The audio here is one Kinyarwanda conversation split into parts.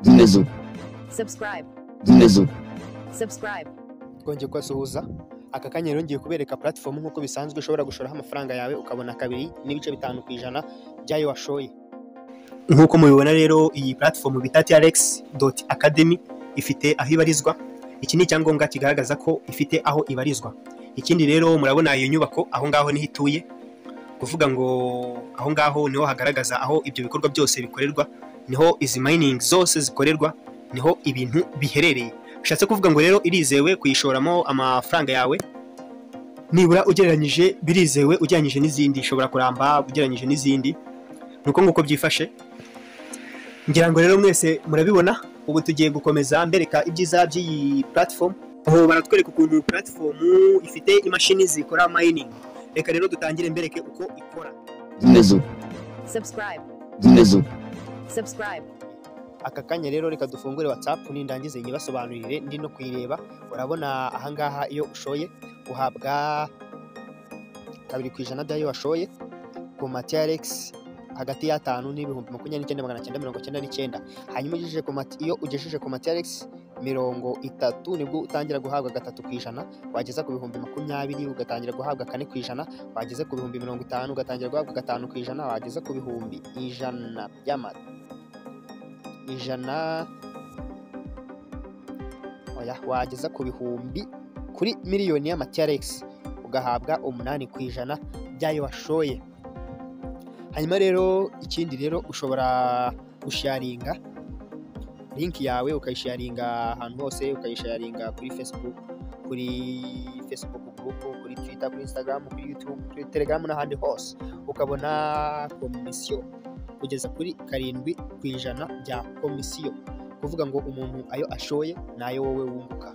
Dinlezu. subscribe, Dinlezu. subscribe, twongeye kubasuhuza aka kanya rero ngiye kubereka platform nk'uko bisanzwe ushobora gushoraho amafaranga yawe ukabona kabiri n'ibice bitanu ku ijana by'ayo washoye nk'uko mubibona rero iyi platform bita trx academy ifite aho ibarizwa iki ni icyangombwa kigaragaza ko ifite aho ibarizwa ikindi rero murabona iyo nyubako aho ngaho niho ituye kuvuga ngo aho ngaho niho hagaragaza aho ibyo bikorwa byose bikorerwa niho izi mining zose zikorerwa niho ibintu biherereye bishatse kuvuga ngo rero irizewe kuyishoramo amafaranga yawe nibura ugereranyije birizewe ugereranyije n'izindi ishobora kuramba ugereranyije n'izindi ni uko nguko byifashe ngira ngo rero mwese murabibona ubu tugiye gukomeza mbereka ibyiza by'iyi platform aho baratwereka ukuntu platform ifite imashini zikora mining reka rero dutangire mbereke uko ikora Dinlezu. subscribe, Dinlezu. subscribe, aka kanya rero reka dufungure whatsapp nindangize nyibasobanurire ndi no kuyireba urabona ahangaha iyo ushoye uhabwa kabiri ku ijana by'ayo washoye ku mati ya rex hagati y'atanu n'ibihumbi makumyabiri n'icyenda magana cyenda mirongo icyenda n'icyenda hanyuma ugejeje ku mati iyo ugejeje ku mati ya rex mirongo itatu nibwo utangira guhabwa gatatu ku ijana wageza ku bihumbi makumyabiri ugatangira guhabwa kane ku ijana wageze ku bihumbi mirongo itanu ugatangira guhabwa gatanu ku ijana wageza ku bihumbi ijana by'amata ijana oya wageza ku bihumbi kuri miliyoni y'amatiyaregisi ugahabwa umunani ku ijana by'ayo washoye hanyuma rero ikindi rero ushobora gusharinga linki yawe ukayisharinga ahantu hose ukayisharinga kuri facebook kuri facebook group kuri twitter kuri instagram kuri youtube kuri telegram n'ahandi hose ukabona komisiyo kugeza kuri karindwi ku ijana bya komisiyo kuvuga ngo umuntu ayo ashoye ni ayo wowe wunguka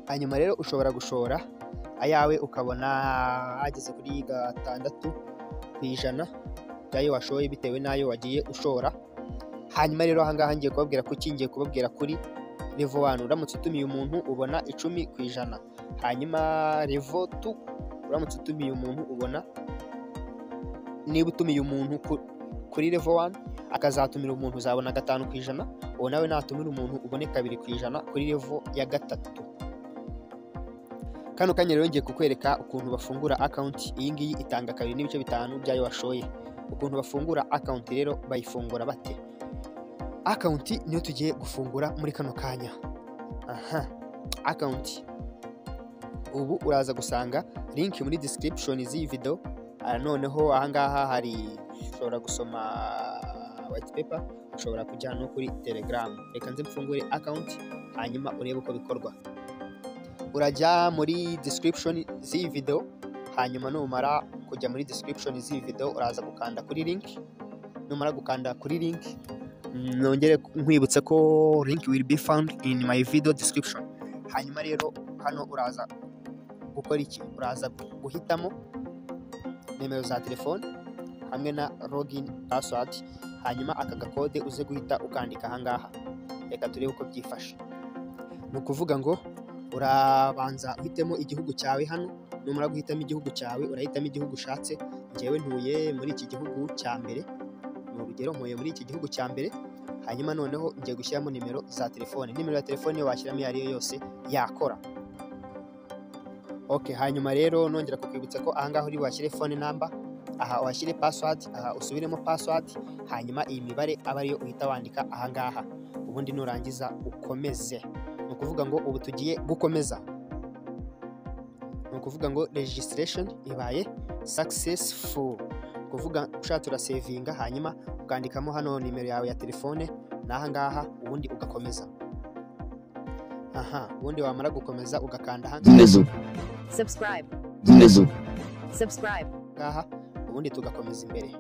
hanyuma rero ushobora gushora ayawe ukabona ageze kuri gatandatu ku ijana by'ayo washoye bitewe n'ayo wagiye ushora hanyuma rero ahangaha ngiye kubabwira kuki ngiye kubabwira kuri revo wani uramutse utumiye umuntu ubona icumi ku ijana hanyuma revo tu uramutse utumiye umuntu ubona niba utumiye umuntu ku- kuri level wani akazatumira umuntu uzabona gatanu ku ijana uwo nawe natumira umuntu ubone kabiri ku ijana kuri level ya gatatu kano kanya rero ngiye kukwereka ukuntu bafungura akawunti iyi ngiyi itanga kabiri n'ibice bitanu by'ayo washoye ukuntu bafungura akawunti rero bayifungura bate akawunti niyo tugiye gufungura muri kano kanya aha akawunti ubu uraza gusanga linki muri description z'iyi video Ah, noneho ahangaha hari ushobora gusoma white paper ushobora kujya no kuri telegram reka nze mfungure account hanyuma urebe uko bikorwa urajya muri description z'iyi video hanyuma numara kujya muri description z'iyi video uraza gukanda kuri link numara gukanda kuri link mm, nongere nkwibutse ko link will be found in my video description hanyuma rero hano uraza gukora iki uraza guhitamo nimero za telefone hamwe na login password hanyuma aka gakode uze guhita ukandika ahangaha reka turebe uko byifashe ni ukuvuga ngo urabanza uhitemo igihugu cyawe hano numara guhitamo igihugu cyawe urahitamo igihugu ushatse ngewe ntuye muri iki gihugu cya mbere ni urugero ntuye muri iki gihugu cya mbere hanyuma noneho ngiye gushyiramo nimero za telefone nimero ya telefone iyo washyiramo iyo ariyo yose yakora ok hanyuma rero nongera kukwibutsa ko ahangaha uri washyire phone number aha washyire password aha usubiremo password hanyuma iyi mibare aba ariyo uhita wandika ahangaha ubundi nurangiza ukomeze ni ukuvuga ngo ubu tugiye gukomeza ni ukuvuga ngo registration ibaye successful ni ukuvuga ushatse urasevinga hanyuma ukandikamo hano nimero yawe ya telefone n'ahangaha ubundi ugakomeza aha ubundi wamara gukomeza ugakanda aha Dinlezu. subscribe, Dinlezu. subscribe, ngaha ubundi tugakomeza imbere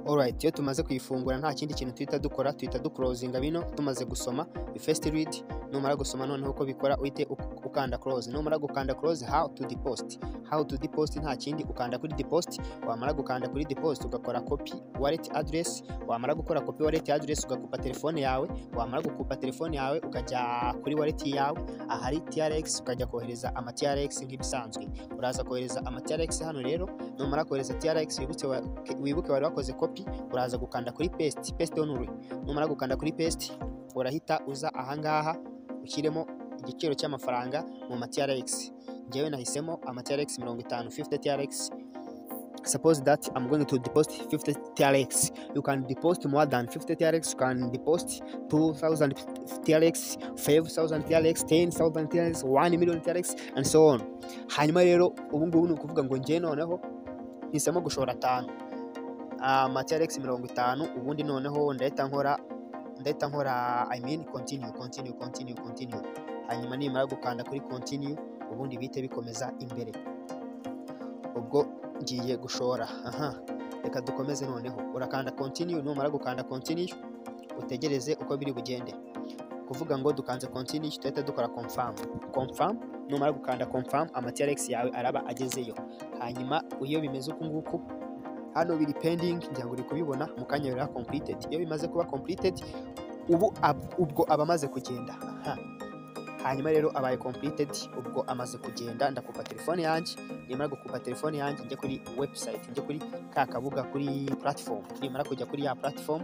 alright iyo tumaze kuyifungura nta kindi kintu tuhita dukora tuhita dukurozinga bino tumaze gusoma first read numara gusoma noneho uko bikora uhite uk- ukanda close numara gukanda close how to deposit how to deposit nta kindi ukanda kuri deposit wamara gukanda kuri deposit ugakora copy wallet address wamara gukora copy wallet address ugakupa telefone yawe wamara gukupa telefone yawe ukajya kuri wallet yawe ahari TRX ukajya kohereza ama TRX nk'ibisanzwe uraza kohereza ama TRX hano rero numara kohereza TRX wibuke wa- wibuke wari wakoze copy uraza gukanda kuri paste paste hano uri numara gukanda kuri paste urahita uza ahangaha ushyiremo igiciro cy'amafaranga mu ma TRX njyewe nahisemo ama TRX mirongo itanu 50 TRX suppose that I'm going to deposit 50 TRX you can deposit more than 50 TRX you can deposit 2000 TRX 5000 TRX 10000 TRX 1 million TRX and so on hanyuma rero ubu ngubu ni ukuvuga ngo njye noneho nhisemo gushora atanu ama TRX mirongo itanu ubundi noneho ndahita nkora ndahita nkora I mean continue continue continue continue hanyuma nimara gukanda kuri continue ubundi bihite bikomeza imbere ubwo ngiye gushora aha reka dukomeze noneho urakanda continue numara gukanda continue utegereze uko biri bugende kuvuga ngo dukanze continue tuhita dukora confirm confirm numara gukanda confirm ama TRX yawe araba agezeyo hanyuma iyo bimeze uku nguku hano biri pending ngira ngo uri kubibona mu kanya biba completed iyo bimaze kuba completed ubu ab- ubwo aba amaze kugenda aha hanyuma rero abaye completed ubwo amaze kugenda ndakupa telefone yanjye nimara gukupa telefone yanjye njye kuri website njye kuri ka kabuga kuri platform nimara kujya kuri ya platform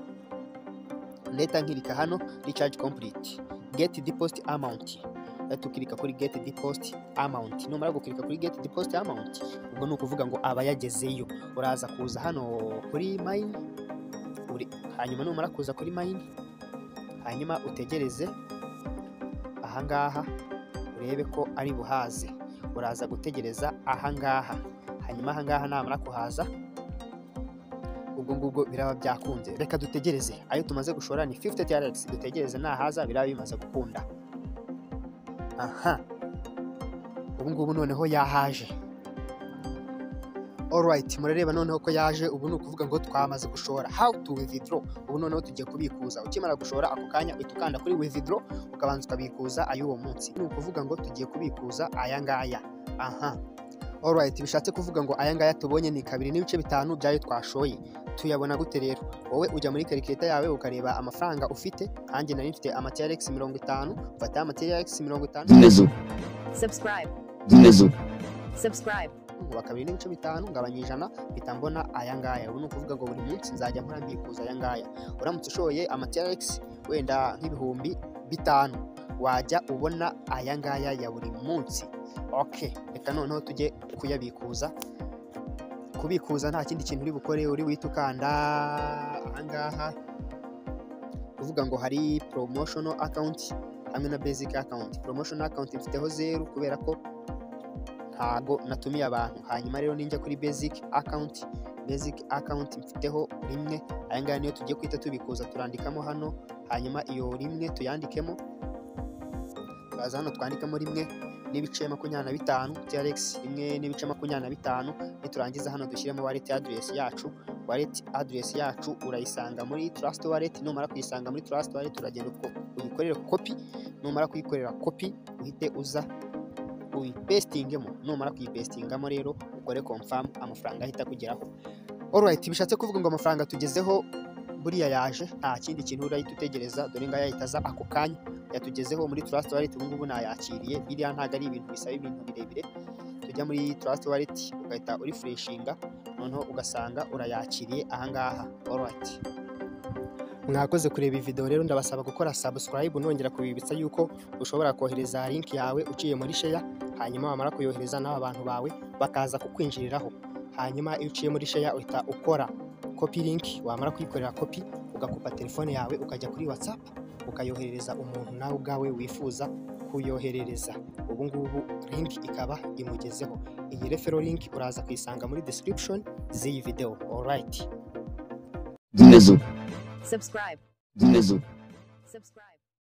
ndahita nkirika hano recharge complete get deposit amount ndahita ukirika kuri get deposit amount numara gukirika kuri get deposit amount ubwo ni ukuvuga ngo aba yagezeyo uraza kuza hano kuri mayini uri- hanyuma numara kuza kuri mayini hanyuma utegereze ahangaha urebe ko ari buhaze uraza gutegereza ahangaha hanyuma ahangaha namara kuhaza ubwo ngubwo biraba byakunze reka dutegereze ayo tumaze gushora ni 50 TRX dutegereze nahaza biraba bimaze gukunda aha ubu ngubu noneho yahaje alright murareba noneho ko yaje ubu ni ukuvuga ngo twamaze gushora how to withdraw ubu noneho tugiye kubikuza ukimara gushora ako kanya uhita ukanda kuri withdraw ukabanza ukabikuza ay'uwo munsi ni ukuvuga ngo tugiye kubikuza aya ngaya aha alright bishatse kuvuga ngo aya ngaya tubonye ni kabiri n'ibice bitanu byayo twashoye tuyabona gute rero wowe ujya muri karikireta yawe ukareba amafaranga ufite nanjye nari mfite amateriax mirongo itanu mfata amateriax mirongo itanu Gumezo. subscribe, Gumezo. subscribe, kuva kabiri n'ibice bitanu ngabanya ijana mpita mbona aya ngaya ubu ni ukuvuga ngo buri munsi nzajya nkora mbikuza aya ngaya uramutse ushoye amateriax wenda nk'ibihumbi bitanu wajya ubona aya ngaya ya buri munsi ok reka noneho tujye kuyabikuza kubikuza nta kindi kintu uri bukore uri wihita ukanda aha ngaha kuvuga ngo hari promotional account hamwe na basic account promotional account mfiteho zeru kubera ko ntago natumiye abantu hanyuma rero ninjya kuri basic account basic account mfiteho rimwe aya ngaya niyo tugiye kwita tubikuza turandikamo hano hanyuma iyo rimwe tuyandikemo turaza hano twandikamo rimwe n'ibice makumyabiri na bitanu TRX rimwe n'ibice makumyabiri na bitanu niturangiza hano dushyiremo wallet address yacu wallet address yacu urayisanga muri trust wallet numara kuyisanga muri trust wallet uragenda uko- uyikorere copy numara kuyikorera copy uhite uza uyipestingemo numara kuyipestingamo rero ukore confirm amafaranga ahita kugeraho alright bishatse kuvuga ngo amafaranga tugezeho buriya yaje nta kindi kintu urahita utegereza dore ngaya ahita aza ako kanya yatugezeho muri trust wallet ubu ngubu nayakiriye biriya ntabwo ari ibintu bisaba ibintu birebire tujya muri trust wallet ugahita urifreshinga noneho ugasanga urayakiriye ahangaha alright mwakoze kureba iyi video rero ndabasaba gukora subscribe nongera kubibutsa yuko ushobora kohereza link yawe uciye muri share hanyuma wamara kuyohereza n'aba bantu bawe bakaza kukwinjiriraho hanyuma iyo uciye muri share uhita ukora copy link wamara kuyikorera copy ugakupa telefone yawe ukajya kuri whatsapp ukayoherereza umuntu nawe ubwawe wifuza kuyoherereza ubu ngubu link ikaba imugezeho iyi refero link uraza kuyisanga muri description z'iyi video alright Gumezo. subscribe, Gumezo. subscribe.